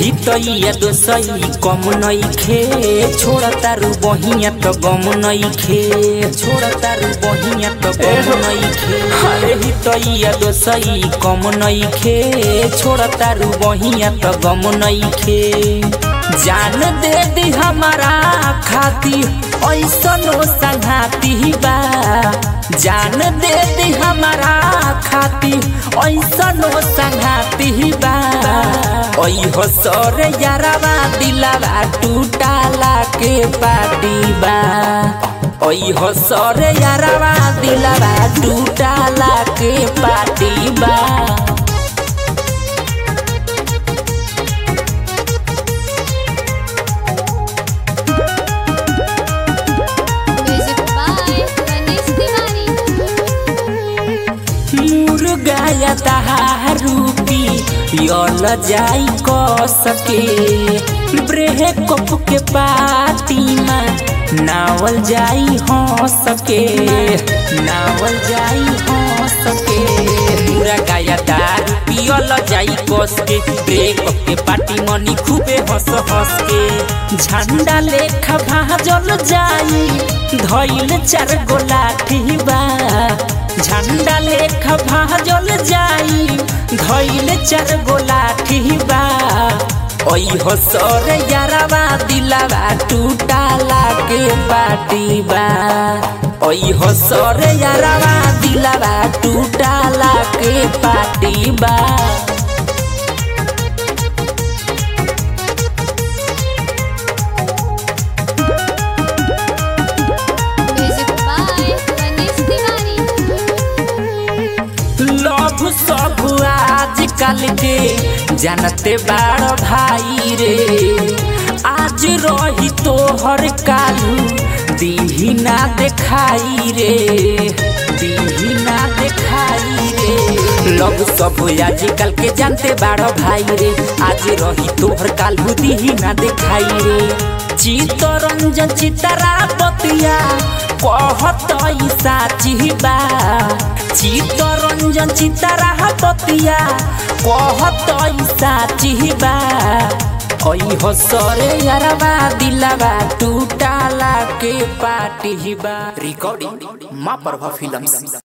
हितैया दोसई कम नइखे छोड़ तारू बहिया त गम नइखे छोड़ तारू बहिया त गम नइखे अरे हितैया दोसई कम नइखे छोड़ तारू बहिया त गम नइखे जान दे दी हमारा खातिर ऐसनो संघाती बा जान दे दी हमारा खातिर ऐसनो संघाती बा ओई हो सर यारवा दिलवा टूटाला के पाटी बा ओई हो सर यारवा दिलवा टूटाला के पाटी बा Music by Ganesh Tiwari. मुर्गा या रूपी यल जाई क सके ब्रेकअप के पार्टी में नावल जाई हो सके नावल जाई हो सके मुर्गा या दारू पियल जाई कस के ब्रेकअप के पार्टी मनी खूबे हंस हंस के झंडा लेखा भाजल जाई धइल चार गो लाठी बा झंडा लेख भाजल जाई धइल चार गो लाठी बा ओई हो सर यारवा दिलवा टूटाला के पाटी बा ओई हो सर यारवा दिलवा टूटाला के पाटी बा Music by Ganesh Tiwari. Love सब आजकल के जानते बाड़ भाई रे आज रही तोहर कालू दीही ना देखाई रे दीही ना देखाई रे लव सब आजकल के जानते बाड़ भाई रे आज रही तोहर कालू दीही ना देखाई रे चितरंजन चितरा बतिया कहत ई साची बा चितरंजन चितरा बतिया कहत ई साची बा ओई हो सरे यारवा दिलवा टूटाला के पाटी बा रिकॉर्डिंग माँ प्रभा फिल्म्स